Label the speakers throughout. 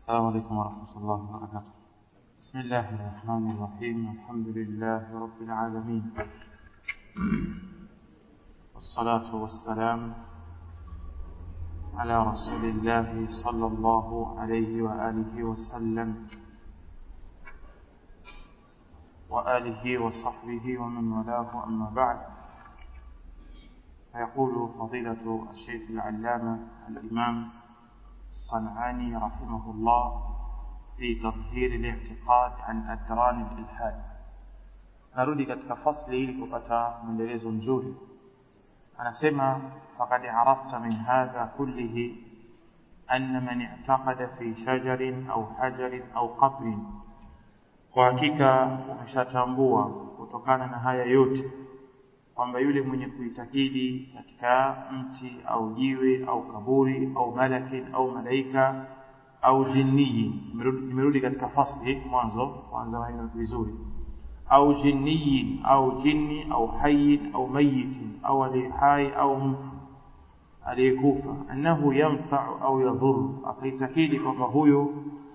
Speaker 1: السلام عليكم ورحمة الله وبركاته بسم الله الرحمن الرحيم الحمد لله رب العالمين والصلاة والسلام على رسول الله صلى الله عليه وآله وسلم وآله وصحبه ومن والاه أما بعد فيقول فضيلة الشيخ العلامة الإمام الصنعاني رحمه الله في تطهير الاعتقاد عن أدران الإلحاد narudi katika fasli ili kupata mwendelezo mzuri anasema faqad arafta min hadha kullihi anna man i'taqada fi shajarin au hajarin au qabrin kwa hakika umeshatambua kutokana na haya yote kwamba yule mwenye kuitakidi katika mti au jiwe au kaburi au malakin au malaika au jinniyi nimerudi katika fasli mwanzo kwanza maneno vizuri au jinniyin au jinni au hayin au mayitin au aliyehai au mfu aliyekufa annahu yanfau au yadhuru akaitakidi kwamba huyo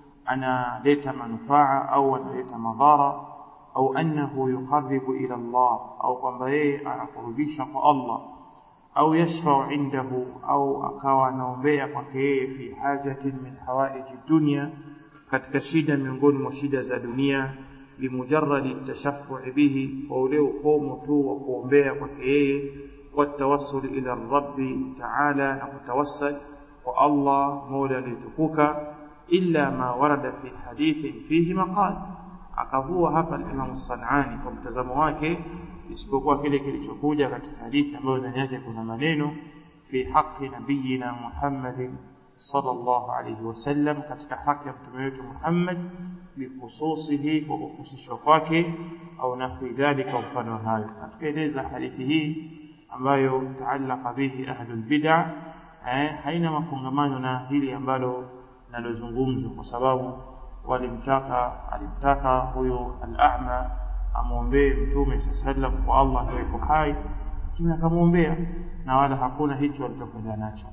Speaker 1: analeta manufaa au analeta madhara au annahu yuqarribu ila Allah au kwamba yeye anakurubisha kwa Allah au yashfau indahu au akawa anaombea kwake yeye fi hajatin min hawaiji dunya katika shida miongoni mwa shida za dunia limujarradi tashaffu'i bihi kwa ule ukomo tu wa kuombea kwake yeye والتوسل إلى الرب تعالى نتوسل والله مولى لتكوك إلا ما ورد في حديث فيه مقال akavua hapa Imam Sanani kwa mtazamo wake isipokuwa kile kilichokuja katika hadithi ambayo ndani yake kuna maneno fi haqi nabiyina Muhammadin sallallahu alayhi wasallam katika haki ya mtume wetu Muhammad bikhususihi kwa kuhusishwa kwake au nahwi dhalika mfano hayo tukaeleza hadithi hii ambayo taallaka bihi ahlul bid'ah eh, haina mafungamano na hili ambalo nalozungumzwa kwa sababu walimtaka alimtaka huyo al-a'ma amwombee mtume sallam kwa Allah yuko hai mtume akamwombea na wala hakuna hicho alichokwenda nacho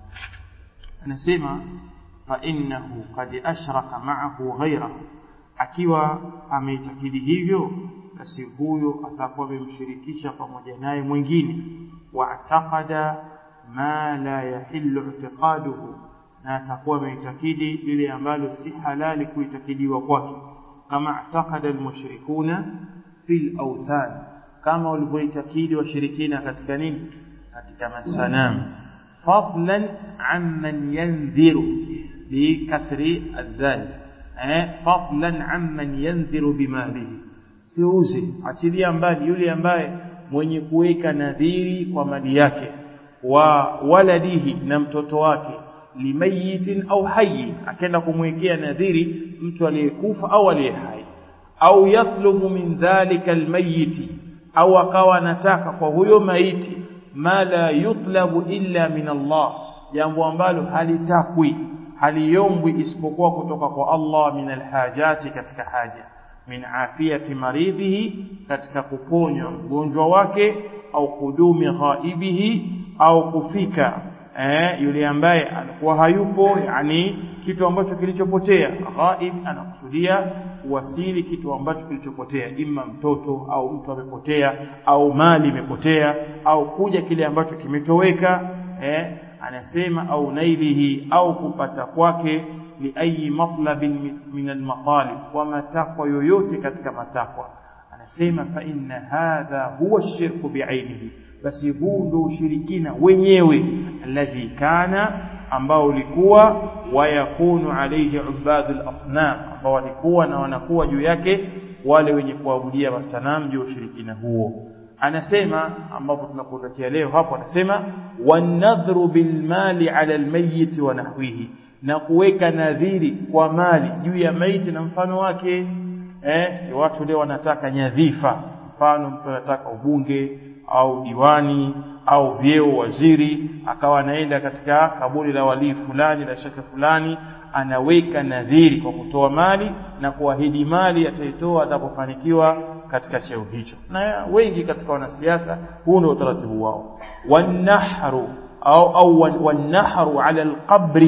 Speaker 1: anasema fa innahu qad ashraka ma'ahu ghayrahu akiwa ameitakidi hivyo basi huyo atakuwa amemshirikisha pamoja naye mwingine wa'taqada ma la yahillu i'tiqaduhu na atakuwa ameitakidi lile ambalo si halali kuitakidiwa kwake kama atakada almushrikuna fil awthan kama walivyoitakidi washirikina katika nini katika masanamu fadlan amman yanziru bikasri aldhal eh fadlan amman yanziru bimalihi siuze achilia mbali yule ambaye mwenye kuweka nadhiri kwa mali yake wa waladihi na mtoto wake limayitin au hayyin akaenda kumwekea nadhiri mtu aliyekufa au aliye hai au yatlubu min dhalika almayiti au akawa anataka kwa huyo maiti ma la yutlabu illa min Allah jambo ambalo halitakwi haliombwi isipokuwa kutoka kwa Allah min alhajati katika haja min afiyati maridhihi katika kuponya mgonjwa wake au kudumi ghaibihi au kufika eh, yule ambaye alikuwa hayupo yani kitu ambacho kilichopotea ghaib anakusudia kuwasili kitu ambacho kilichopotea ima mtoto au mtu amepotea au mali imepotea au kuja kile ambacho kimetoweka eh, anasema au nailihi au kupata kwake li ayi matlabin min almatalib kwa matakwa yoyote katika matakwa anasema fa inna hadha huwa shirku biainihi basi huu ndio ushirikina wenyewe alladhi kana ambao ulikuwa wayakunu alayhi ubadul asnam ambao walikuwa na wanakuwa juu yake wale wenye kuabudia masanamu juu ushirikina huo anasema ambapo tunakuondokea leo hapo anasema wanadhru bilmali ala almayyit wa nahwihi na kuweka nadhiri kwa mali juu ya maiti na mfano wake eh si watu leo wanataka nyadhifa mfano mtu anataka ubunge au diwani au vyeo waziri akawa anaenda katika kaburi la walii fulani la shaka fulani anaweka nadhiri kwa kutoa mali na kuahidi mali ataitoa atakapofanikiwa katika cheo hicho na wengi katika wanasiasa huu ndio utaratibu wao wanahru au au wanahru ala alqabri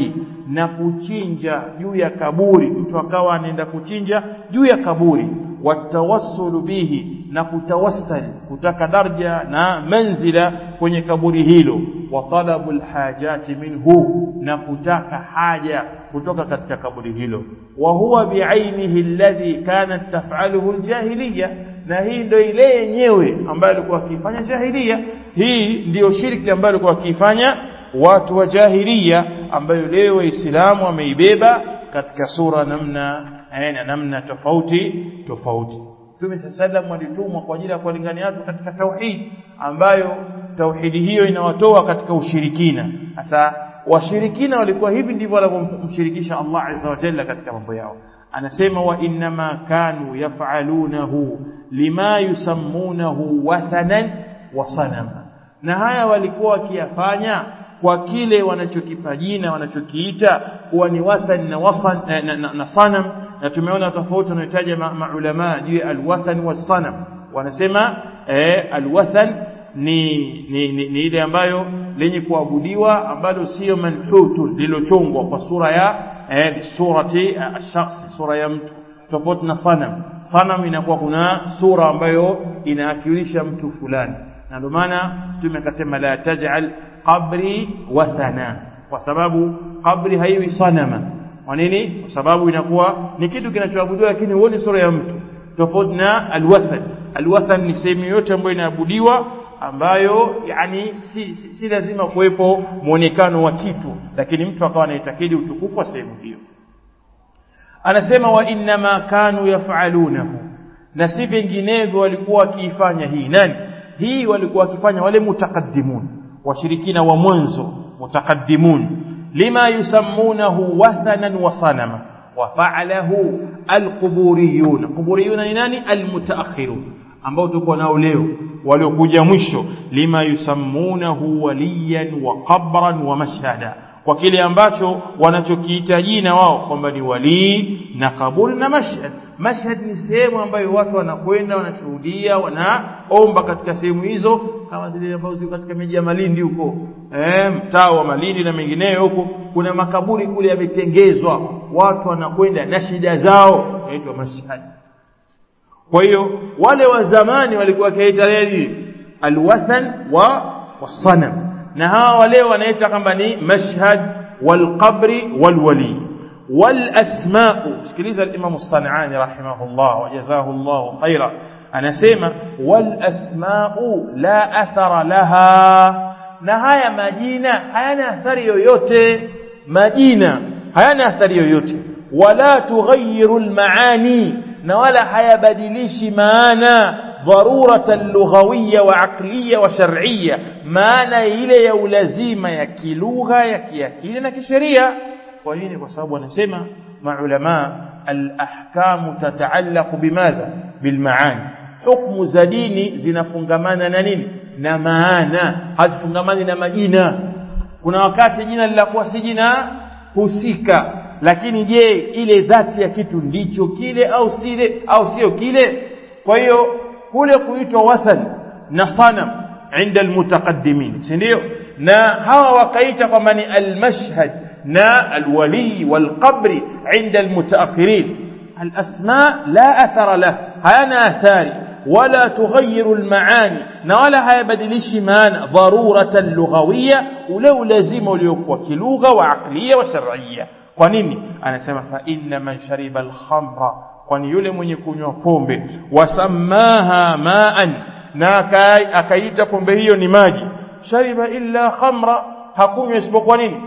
Speaker 1: na kuchinja juu ya kaburi mtu akawa anaenda kuchinja juu ya kaburi watawassulu bihi na kutawassal kutaka daraja na manzila kwenye kaburi hilo wa talabul hajati minhu na kutaka haja kutoka katika kaburi hilo wa huwa biainihi alladhi kanat taf'aluhu aljahiliya na hii ndio ile yenyewe ambayo alikuwa akifanya jahiliya hii ndiyo shirki ambayo alikuwa akifanya watu wa jahiliya ambayo leo waislamu wameibeba katika sura namna aina namna tofauti tofauti Mtume sallam alitumwa kwa ajili ya kuwalingania watu katika tauhid ambayo tauhidi hiyo inawatoa katika ushirikina sasa washirikina walikuwa hivi ndivyo wanavyomshirikisha Allah azza wa jalla katika mambo yao anasema wa innama kanu yaf'alunahu lima yusammunahu wathanan wa sanama na haya walikuwa wakiyafanya kwa kile wanachokipa jina wanachokiita kuwa ni wathan na wasan na, na, na, na sanam na tumeona tofauti wanayotaja maulama juu ya alwathan wasanam wanasema eh, alwathan ni, ni, ni, ni ile ambayo lenye kuabudiwa ambalo sio manhutu lilochongwa kwa sura ya eh, surati ash-shakhs sura ya mtu tofauti na sanam sanam inakuwa kuna sura ambayo inaakilisha mtu fulani na ndio maana mtume akasema la taj'al qabri wathana kwa sababu qabri haiwi sanama kwa nini kwa sababu inakuwa ni kitu kinachoabudiwa lakini huoni sura ya mtu tofauti na alwathan alwathan ni sehemu yote ambayo inaabudiwa ambayo yani si, si, si lazima kuwepo muonekano wa kitu lakini mtu akawa anaitakidi utukufu wa sehemu hiyo anasema wa innama kanu yaf'alunahu na si vinginevyo walikuwa wakiifanya hii nani hii walikuwa wakifanya wale mutakaddimun washirikina wa mwanzo mutakaddimun lima yusammunahu wathanan wa sanama wa fa'alahu alquburiyun quburiyun ni nani almutaakhirun ambao tuko nao leo waliokuja mwisho lima yusammunahu waliyan wa qabran wa mashhada kwa kile ambacho wanachokiita jina wao kwamba ni walii na kaburi na mashhad mashhad ni sehemu ambayo watu wanakwenda wanashuhudia wanaomba katika sehemu hizo kama zile ambazo ziko katika miji ya Malindi huko eh mtaa wa Malindi na mengineyo huko kuna makaburi kule yametengezwa watu wanakwenda na shida zao inaitwa mashhad kwa hiyo wale wa zamani walikuwa wakiita nini alwathan wa wasanam na hawa wale wanaita kwamba ni mashhad walqabri walwali walasma'u sikiliza al-Imam as-San'ani rahimahullah wa jazahu Allah khaira anasema walasma'u la athara laha na haya majina hayana athari yoyote majina hayana athari yoyote wala tughayyiru al-maani na wala hayabadilishi maana dharuratan lughawiyya wa aqliyya wa shar'iyya maana ile ya ulazima ya kilugha ya kiakili na kisheria kwa nini kwa sababu wanasema maulama al-ahkamu tataallaqu bimadha bilmaani hukumu za dini zinafungamana na nini na maana hazifungamani na majina kuna wakati jina lilakuwa si jina husika lakini je ile dhati ya kitu ndicho kile au sile au sio kile kwa hiyo kule kuitwa wathan na sanam inda almutaqaddimin si ndio na hawa wakaita kwamba ni almashhad na alwali walqabri inda almutaakhirin alasma la athara lah hayana athari ولا تغير المعاني ولا hayabadilishi maana dharuratan lughawiyya ule ulazima uliokuwa kilugha wa aqliya wa shar'iyya kwa nini anasema fa inna man shariba al-khamra kwani yule mwenye kunywa pombe wasamaha ma'an na akaita pombe hiyo ni maji shariba illa khamra hakunywa isipokuwa nini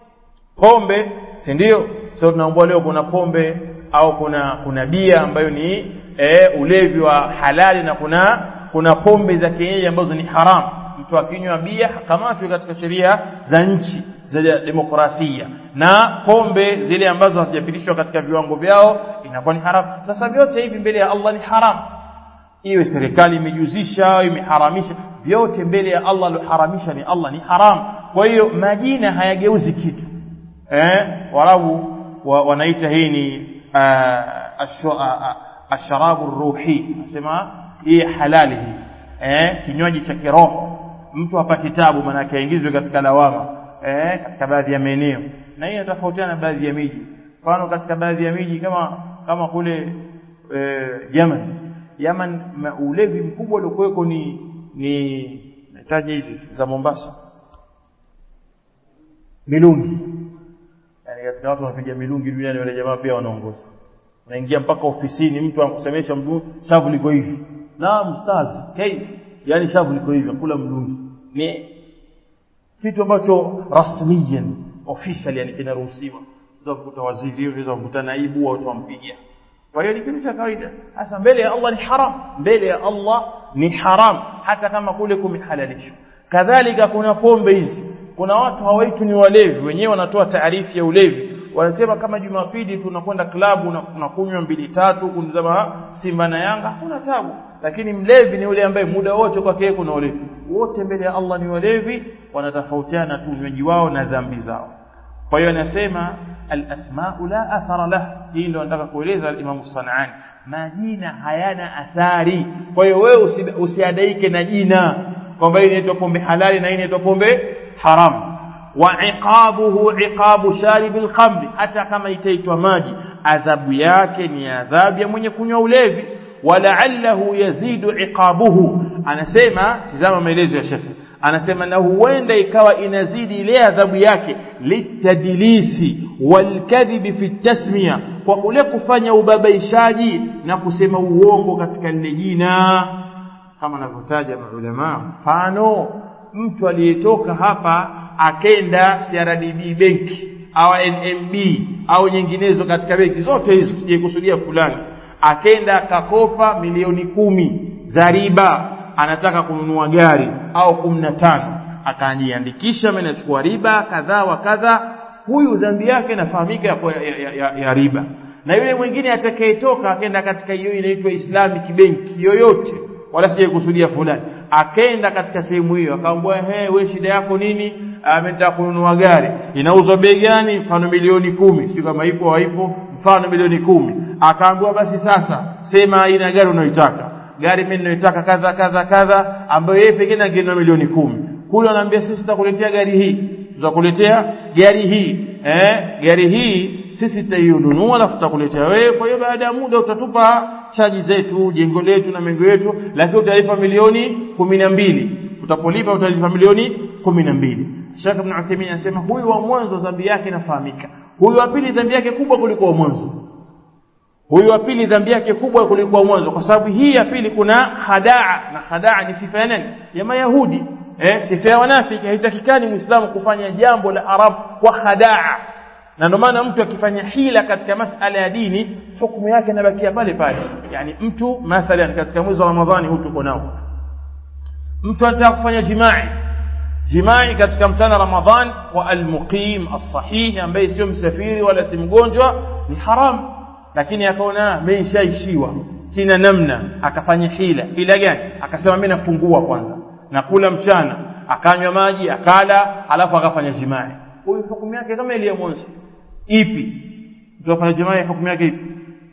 Speaker 1: pombe si ndio sio tunaambia leo kuna pombe au kuna kuna bia ambayo ni e, ulevi wa halali na kuna kuna pombe za kienyeji ambazo ni haram mtu akinywa bia hakamatwi katika sheria za nchi za demokrasia na pombe zile ambazo hazijapitishwa katika viwango vyao inakuwa ni haram sasa vyote hivi mbele ya Allah ni haram iwe serikali imejuzisha imeharamisha vyote mbele ya Allah alioharamisha ni Allah ni haram kwa hiyo majina hayageuzi kitu eh walabu wa, wanaita hii ni asharabu ruhi nasema hii halali hii eh kinywaji cha kiroho mtu hapati tabu maana aingizwe katika lawama eh katika baadhi ya maeneo na hii inatofautiana baadhi ya miji mfano katika baadhi ya miji kama kama kule e, Yemen Yemen ulevi mkubwa uliokuweko ni ni nataja hizi za Mombasa milungi yani katika watu wanapiga milungi duniani wale jamaa pia wanaongoza unaingia mpaka ofisini mtu anakusemesha mtu shavu liko hivi naam ustaz kai yani shavu liko hivi kula mlungi ni kitu ambacho rasmiyan official yani kinaruhusiwa unaweza kukuta waziri unaweza kukuta naibu au wampiga kwa hiyo ni kitu cha kawaida hasa mbele ya Allah ni haram mbele ya Allah ni haram hata kama kule kumehalalishwa kadhalika kuna pombe hizi kuna watu hawaitu ni walevi wenyewe wanatoa taarifu ya ulevi wanasema kama Jumapili tunakwenda klabu na tunakunywa mbili tatu kunizama Simba na Yanga hakuna tabu lakini mlevi ni yule ambaye muda wote kwake yeye kuna ulevi wote mbele ya Allah ni walevi wanatofautiana tu unywaji wao na dhambi zao kwa hiyo anasema al-asma'u la athara lah hii ndio nataka kueleza al-Imam Sanani majina hayana athari kwa hiyo wewe usi, usiadaike na jina kwamba hii inaitwa pombe halali na hii inaitwa pombe haram wa iqabuhu iqabu sharibil khamri hata kama itaitwa maji adhabu yake ni adhabu ya mwenye kunywa ulevi wala'allahu yazidu iqabuhu anasema tizama maelezo ya shekhi anasema na huenda ikawa inazidi ile adhabu yake litadilisi walkadhibi fi tasmiya kwa kule kufanya ubabaishaji na kusema uongo katika lile jina kama anavyotaja maulama mfano mtu aliyetoka hapa akenda CRDB benki au NMB au nyinginezo katika benki zote hizo sijekusudia fulani akenda akakopa milioni kumi za riba anataka kununua gari au kumi na tano akajiandikisha amenachukua riba kadhaa wa kadha huyu dhambi yake inafahamika ya, ya, ya, ya riba na yule mwingine atakayetoka akenda katika hiyo inaitwa Islamic benki yoyote wala sijekusudia fulani akenda katika sehemu hiyo akaambia he we shida yako nini ametaka kununua gari inauzwa bei gani mfano milioni kumi sio kama ipo haipo mfano milioni kumi akaambiwa basi sasa sema aina gari unayoitaka gari mimi ninayoitaka kadha kadha kadha ambayo yeye pekee angenunua milioni kumi kule anaambia sisi tutakuletea gari hii tutakuletea gari hii eh gari hii sisi tutainunua alafu tutakuletea wewe kwa hiyo baada ya muda utatupa chaji zetu jengo letu na mengo yetu lakini utalipa milioni kumi na mbili utapolipa utalipa milioni kumi na mbili Sheikh Ibn Uthaymeen anasema huyu wa mwanzo dhambi yake inafahamika huyu wa pili dhambi yake kubwa kuliko wa mwanzo huyu wa pili dhambi yake kubwa kuliko wa mwanzo kwa sababu hii ya pili kuna hadaa na hadaa ni sifa ya nani ya mayahudi eh sifa ya wanafiki haitakikani muislamu kufanya jambo la arab kwa hadaa na ndio maana mtu akifanya hila katika masala ya dini hukumu yake inabakia pale pale yani mtu mathalan katika mwezi wa ramadhani huu tuko nao mtu anataka kufanya jimai jimai katika mchana ramadhan wa almuqim as-sahih ambaye sio msafiri wala si mgonjwa ni haram lakini akaona meishaishiwa sina namna akafanya hila hila gani akasema mimi nafungua kwanza nakula mchana akanywa maji akala alafu akafanya jimai huyu hukumu yake kama ile ya mwanzo ipi mtu afanya jimai hukumu yake ipi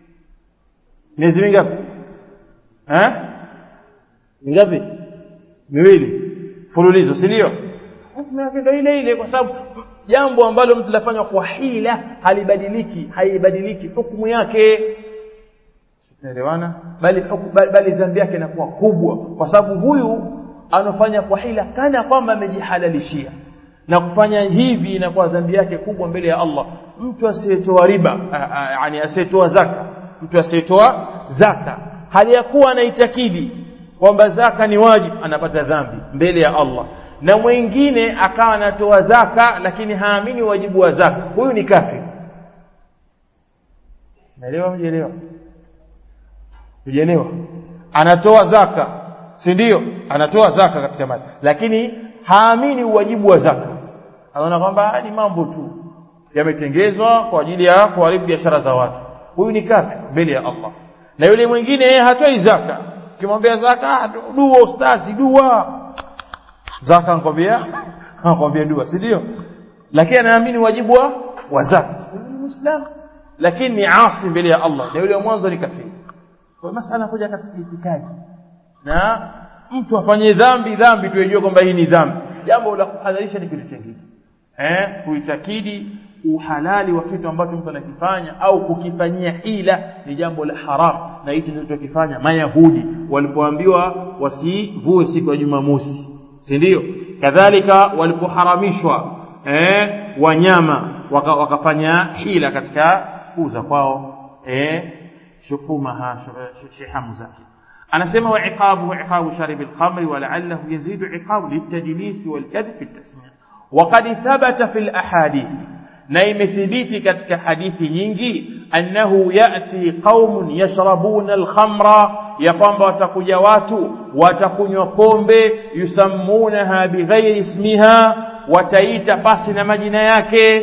Speaker 1: miezi mingapi eh mingapi miwili fululizo si ndio hukumu yake ndio ile ile kwa sababu jambo ambalo mtu lafanywa kwa hila halibadiliki haibadiliki hukumu yake tunaelewana bali bali, bali dhambi yake inakuwa kubwa kwa sababu huyu anafanya kwa hila kana kwamba amejihalalishia na kufanya hivi inakuwa dhambi yake kubwa mbele ya Allah mtu asiyetoa riba yani asiyetoa zaka mtu asiyetoa zaka hali ya kuwa anaitakidi kwamba zaka ni wajibu anapata dhambi mbele ya Allah na mwingine akawa anatoa zaka lakini haamini wajibu wa zaka huyu ni kafir naelewa mjielewa mjielewa anatoa zaka si ndio anatoa zaka katika mali lakini haamini uwajibu wa zaka anaona kwamba ni mambo tu yametengezwa kwa ajili ya kuharibu biashara za watu huyu ni kafir mbele ya Allah na yule mwingine hatoi zaka ukimwambia zaka dua ustazi dua zaka anakwambia anakwambia dua si ndio lakini anaamini wajibu wa wa zaka ni muislamu lakini ni asi mbele ya Allah na yule wa mwanzo ni kafiri kwa masala kuja katika itikadi na mtu afanye dhambi dhambi tuejue kwamba hii ni dhambi jambo la kuhadharisha ni kitu kingine eh kuitakidi uhalali wa kitu ambacho mtu anakifanya au kukifanyia hila ni jambo la haram na hichi ndio tukifanya mayahudi walipoambiwa wasivue siku ya Jumamosi si ndio kadhalika walipoharamishwa eh wanyama waka, wakafanya hila katika kuuza kwao eh shukumaha shihamu zake anasema wa iqabu iqabu sharib al-khamr wa la'allahu yazidu iqabu litadlis wal kadhib fi at-tasmiya wa qad thabata fi al-ahadith na imethibiti katika hadithi nyingi annahu yati qaumun yashrabuna al-khamra ya kwamba watakuja watu watakunywa pombe yusammunaha bighairi ismiha wataita pasi na majina yake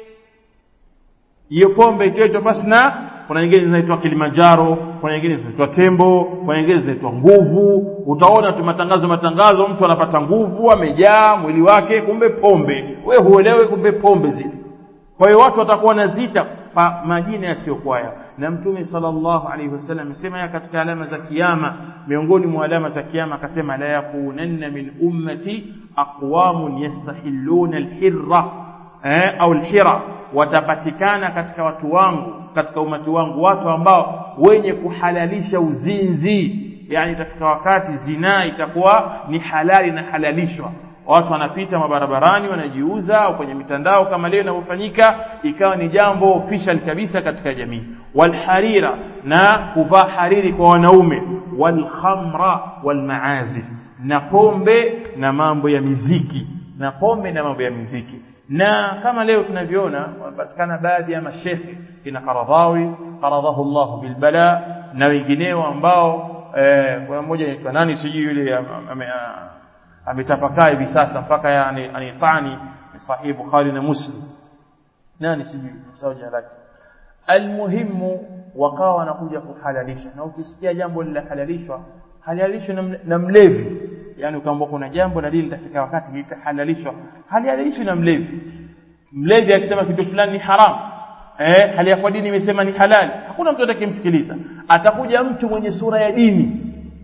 Speaker 1: hiyo pombe itaitwa pasi na kuna nyingine zinaitwa Kilimanjaro kuna nyingine zinaitwa tembo kuna nyingine zinaitwa nguvu utaona tu matangazo matangazo mtu anapata nguvu amejaa mwili wake kumbe pombe we huelewe kumbe pombe zile kwa hiyo watu watakuwa nazita pa majina yasiyokuwa yao na mtume sallallahu alaihi wasallam amesema katika alama za kiyama miongoni mwa alama za kiyama akasema la yakunanna min ummati aqwamun yastahilluna alhirra eh, au alhira watapatikana katika watu wangu katika umati wangu watu ambao wenye kuhalalisha uzinzi yani itafika wakati zinaa itakuwa ni halali na halalishwa watu wanapita mabarabarani wanajiuza au kwenye mitandao kama leo inavyofanyika ikawa ni jambo official kabisa katika jamii walharira na kuvaa hariri kwa wanaume walkhamra walmaazif na pombe na mambo ya miziki na pombe na mambo ya miziki na kama leo tunavyoona wanapatikana baadhi ya mashekhe kina Qaradhawi qaradhahu Allah bilbala na wengineo ambao eh, kuna mmoja anaitwa nani sijui yule ametapakaa hivi sasa mpaka yani anitani sahihi Bukhari na Muslim nani sijui msao jina lake almuhimu wakawa wanakuja kuhalalisha na ukisikia jambo linahalalishwa halalishwa na mlevi yani ukaambia kuna jambo na dini litafika wakati litahalalishwa halihalalishwi na mlevi mlevi akisema kitu fulani ni haram eh hali ya kwa dini imesema ni halali hakuna mtu atakayemsikiliza atakuja mtu mwenye sura ya dini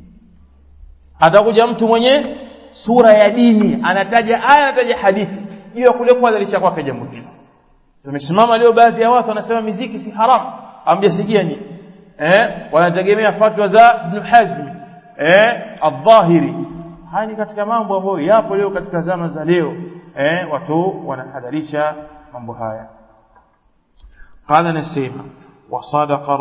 Speaker 1: atakuja mtu mwenye sura ya dini anataja aya anataja hadithi hiyo kule kuadhirisha kwake jambo hilo tumesimama leo baadhi ya watu wanasema miziki si haram amjasikia ni eh wanategemea fatwa za Ibn Hazm eh adh-Dhahiri haya ni katika mambo ambayo yapo leo katika zama za leo eh watu wanahadharisha mambo haya qala nasema wasadaqa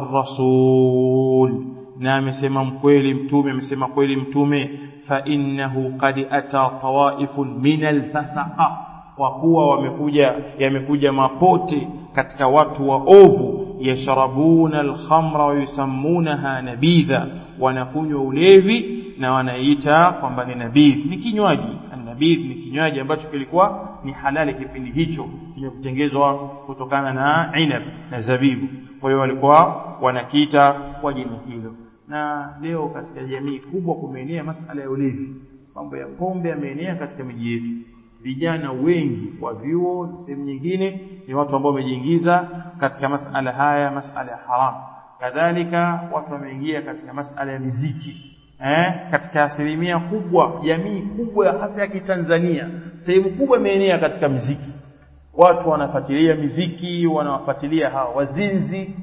Speaker 1: ar-rasul na amesema mkweli mtume amesema kweli mtume fa innahu qad ata tawaifun min al-fasaqa kwa kuwa wamekuja yamekuja mapote katika watu waovu yasharabuna al-khamra wa yusammunaha nabidha wanakunywa ulevi na wanaita kwamba ni nabidh ni kinywaji nabidh ni kinywaji ambacho kilikuwa ni halali kipindi hicho kimekutengezwa kutokana na inab na zabibu kwa hiyo walikuwa wanakiita kwa jina hilo na leo katika jamii kubwa kumeenea masala ya ulevi mambo ya pombe yameenea katika miji yetu vijana wengi wa vyuo sehemu nyingine ni watu ambao wamejiingiza katika masala haya masala ya haramu kadhalika watu wameingia katika masala ya miziki eh, katika asilimia kubwa jamii kubwa hasa ya kitanzania sehemu kubwa imeenea katika miziki watu wanafuatilia miziki wanawafuatilia hawa wazinzi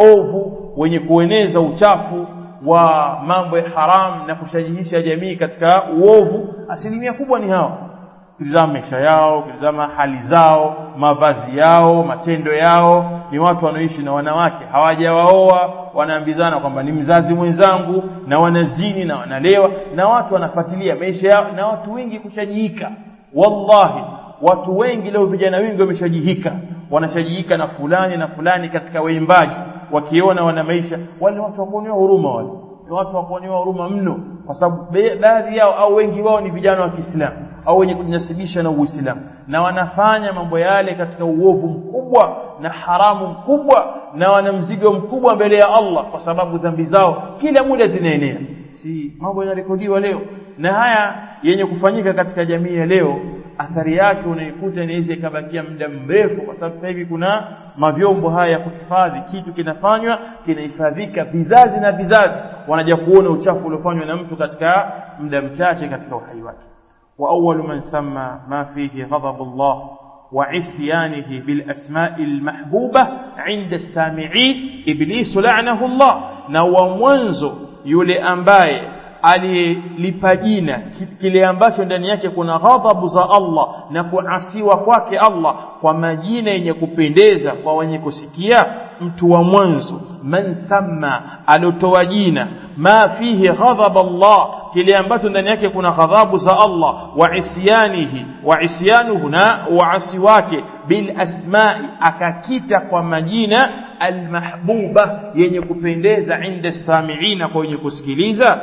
Speaker 1: waovu wenye kueneza uchafu wa mambo ya haram na kushajihisha jamii katika uovu asilimia kubwa ni hawa ukitizama maisha yao ukitizama hali zao mavazi yao matendo yao ni watu wanaoishi na wanawake hawajawaoa wanaambizana kwamba ni mzazi mwenzangu na wanazini na wanalewa na watu wanafuatilia maisha yao na watu wengi kushajihika wallahi watu wengi leo vijana wengi wameshajihika wanashajihika na fulani na fulani katika waimbaji wakiona wana maisha wale watu wakuonewa huruma wale ni watu wakuonewa huruma mno kwa sababu baadhi yao au wengi wao ni vijana wa Kiislamu au wenye kujinasibisha na Uislamu na wanafanya mambo yale katika uovu mkubwa na haramu mkubwa na wana mzigo mkubwa mbele ya Allah kwa sababu dhambi zao kila muda zinaenea si mambo yanarekodiwa leo na haya yenye kufanyika katika jamii ya leo athari yake unaikuta inaweza ikabakia muda mrefu kwa sababu sasa hivi kuna mavyombo haya ya kuhifadhi kitu kinafanywa kinahifadhika vizazi na vizazi wanaja kuona uchafu uliofanywa na mtu katika muda mchache katika uhai wake wa awwalu man samma ma fihi ghadabullah وعصيانه بالأسماء المحبوبة عند السامعين إبليس لعنه الله نوى منذ يولي أنباye aliyelipa jina kile ambacho ndani yake kuna ghadhabu za Allah na kuasiwa kwake Allah kwa majina yenye kupendeza kwa wenye kusikia mtu wa mwanzo man samma alotoa jina ma fihi ghadhab Allah kile ambacho ndani yake kuna ghadhabu za Allah wa isyanihi wa isyanuhu na uasi wake bil asma'i akakita kwa majina almahbuba yenye kupendeza inda samiina kwa wenye kusikiliza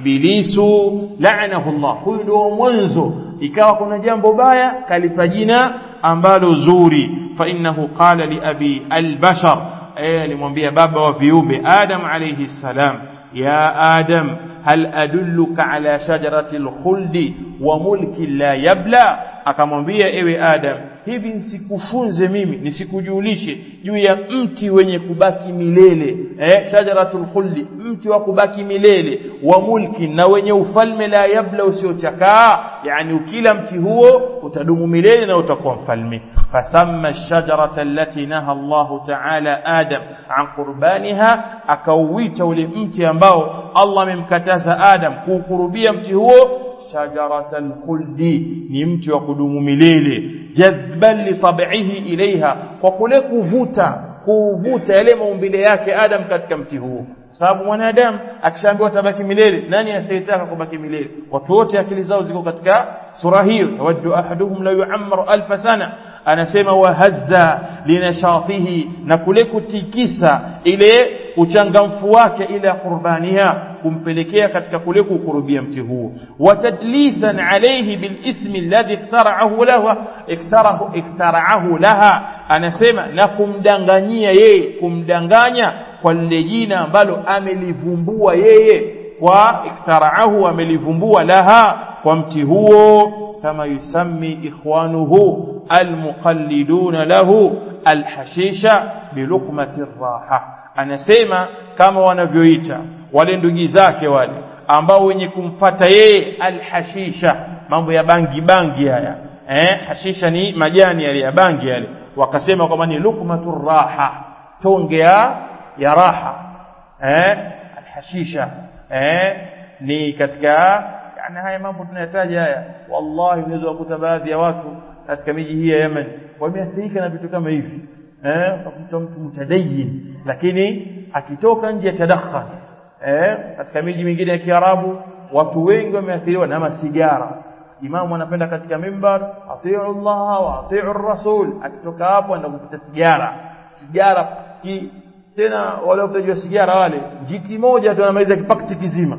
Speaker 1: ibilisu la'anahu Allah huyu ndio mwanzo ikawa kuna jambo baya kalipa jina ambalo zuri fa innahu qala li abi albashar eh alimwambia baba wa viumbe adam alayhi salam ya adam hal adulluka ala shajarati alkhuldi wa mulki la yabla akamwambia ewe adam hivi nisikufunze mimi nisikujulishe juu ya mti wenye kubaki milele eh shajaratul khuldi mti wa kubaki milele wa mulki na wenye ufalme la yabla usiochakaa yani ukila mti huo utadumu milele na utakuwa mfalme fasamma ash-shajarata allati naha Allah ta'ala Adam an qurbaniha akauita ule mti ambao Allah amemkataza Adam kuukurubia mti huo shajaratal khuldi ni mti wa kudumu milele jadhban li tab'ihi ilaiha kwa kule kuvuta kuvuta yale maumbile yake Adam katika mti huo sababu mwanadamu akishaambiwa tabaki milele nani asiyetaka kubaki milele watu wote akili zao ziko katika sura hiyo yawaddu ahaduhum la yu'ammaru alf sana anasema wahazza linashatihi na kule kutikisa ile uchangamfu wake ila qurbaniha kumpelekea katika kule kukurubia mti huo watadlisan alayhi bilismi alladhi iktara'ahu lahu iktarahu iktara'ahu laha anasema na kumdanganyia yeye kumdanganya kwa lile jina ambalo amelivumbua yeye kwa iktara'ahu amelivumbua laha kwa mti huo kama yusammi ikhwanuhu almuqalliduna lahu alhashisha biluqmati raha anasema kama wanavyoita wale ndugu zake wale ambao wenye kumfata yeye alhashisha mambo ya bangi bangi haya eh hashisha ni majani yale ya bangi yale wakasema kwamba ni luqmatur raha tonge ya ya raha eh alhashisha eh ni katika yani haya mambo tunayataja haya wallahi unaweza kukuta baadhi ya watu katika miji hii ya Yemen wameathirika na vitu kama hivi eh utakuta mtu mtadayin lakini akitoka nje ya tadakhan eh katika miji mingine ya Kiarabu watu wengi wameathiriwa na masigara imamu anapenda katika mimbar atiu Allah wa atiu rasul akitoka hapo anaenda kupita sigara sigara ki, tena wale watajua sigara wale jiti moja tu anamaliza kipakiti kizima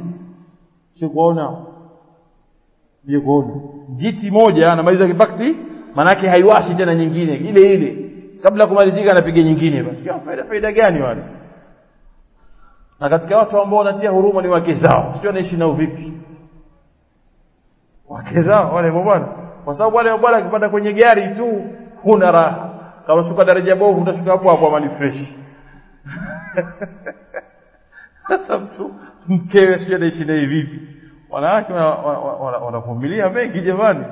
Speaker 1: sio kuona je kuona jiti moja anamaliza kipakiti manake haiwashi tena nyingine ile ile kabla kumalizika anapiga nyingine basi faida faida gani wale na katika watu ambao wanatia huruma ni wake zao sio anaishi nao vipi wake zao wale bwana kwa sababu wale bwana akipanda kwenye gari tu huna raha kama shuka daraja bovu utashuka hapo hapo amani fresh sasa mtu mkewe sio anaishi naye vipi wanawake wanavumilia mengi jamani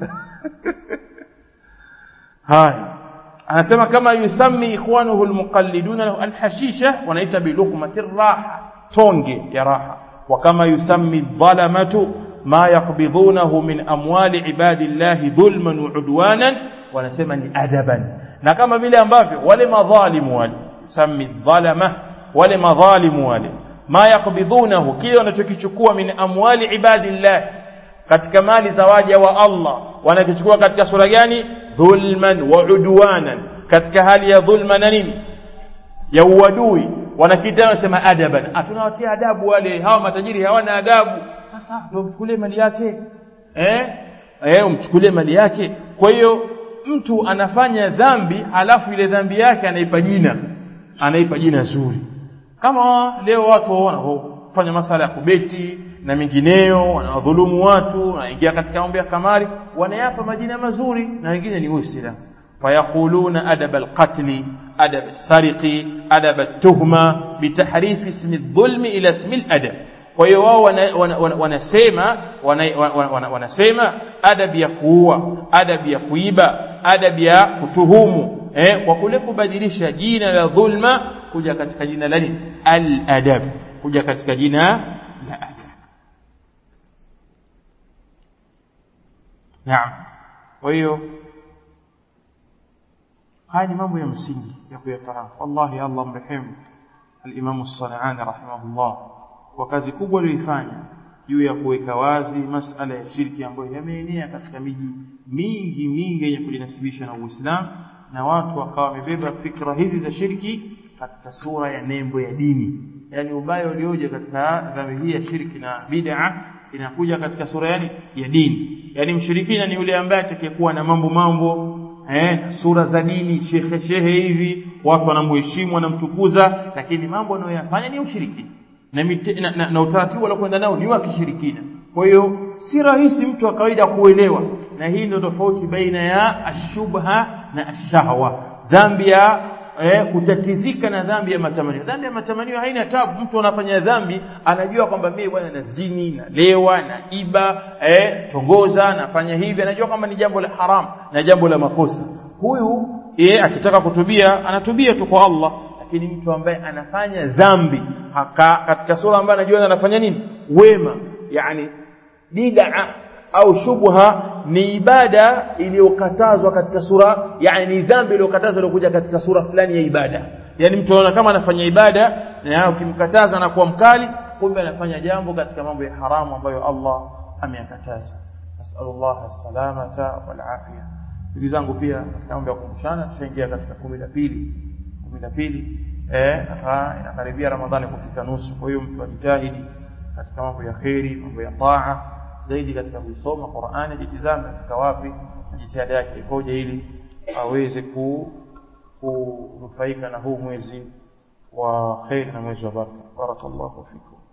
Speaker 1: haya anasema kama yusammi ikhwanuhu almuqalliduna lahu alhashisha wanaita biluqmati raha tonge ya raha wa kama yusammi dhalamatu ma yaqbidunahu min amwali ibadillahi dhulman wa udwanan wanasema ni adaban na kama vile ambavyo wale madhalimu wale yusammi dhalama wale madhalimu wale ma yaqbidunahu kile wanachokichukua min amwali ibadillah katika mali za waja wa Allah wanakichukua katika sura gani dhulman wa udwanan katika hali ya dhulma na nini ya uadui wanakita wanasema adaban tunawatia adabu wale hawa matajiri hawana adabu sasa ndio mchukulie mali yake eh eh umchukulie mali yake kwa hiyo mtu anafanya dhambi halafu ile dhambi yake anaipa jina anaipa jina zuri kama leo watu wanafanya masala ya kubeti na mengineyo wanawadhulumu watu wanaingia katika mambo ya kamari wanayapa majina mazuri na wengine ni uislamu fayaquluna adab alqatl adab alsariqi adab altuhma bitahrif ismi aldhulm ila ismi aladab kwa hiyo wao wanasema wanasema adab ya kuua adab ya kuiba adabu ya kutuhumu eh, kwa kule kubadilisha jina la dhulma kuja katika jina la nini al-adab kuja katika jina la adab naam kwa hiyo haya ni mambo ya msingi ya kuyafahamu wallahi Allah mrehemu al-Imam as-Sanani rahimahullah kwa kazi kubwa aliyoifanya juu ya kuweka wazi masala ya shirki ambayo yameenea katika miji mingi mingi yenye kujinasibisha na Uislamu na watu wakawa wamebeba fikra hizi za shirki katika sura ya nembo ya dini yani ubaya ulioje katika dhambi hii ya shirki na bid'a inakuja katika sura yani ya dini yani mshirikina ni yule ambaye atakayekuwa na mambo mambo eh sura za dini shehe shehe hivi watu wanamheshimu wanamtukuza lakini mambo anayoyafanya ni ushirikina na, mite, na, na, na utaratibu waliokwenda nao ni wa kishirikina kwa hiyo si rahisi mtu wa kawaida kuelewa na hii ndio tofauti baina ya ashubha na ashahwa dhambi ya eh, kutatizika na dhambi ya matamanio dhambi ya matamanio haina tabu mtu anafanya dhambi anajua kwamba mimi bwana nazini nalewa na iba eh, tongoza nafanya hivi anajua kwamba ni jambo la haram na jambo la makosa huyu eh, akitaka kutubia anatubia tu kwa Allah lakini mtu ambaye anafanya dhambi haka katika sura ambayo anajua anafanya nini wema yani bid'a au shubha ni ibada iliyokatazwa katika sura yani ni dhambi iliyokatazwa iliyokuja katika sura fulani ya ibada yani mtu anaona kama anafanya ibada na ukimkataza na kuwa mkali kumbe anafanya jambo katika mambo ya haramu ambayo Allah ameyakataza nasallallahu as-salamata wal afia ndugu zangu pia katika mambo ya kukumbushana tushaingia katika kumi la pili kumi la pili eh inakaribia ramadhani kufika nusu kwa hiyo mtu ajitahidi katika mambo ya kheri mambo ya taa zaidi katika kuisoma Qur'ani jitizame katika wapi jitihada yake ikoje ili aweze ku kunufaika na huu mwezi wa kheri na mwezi wa baraka barakallahu fikum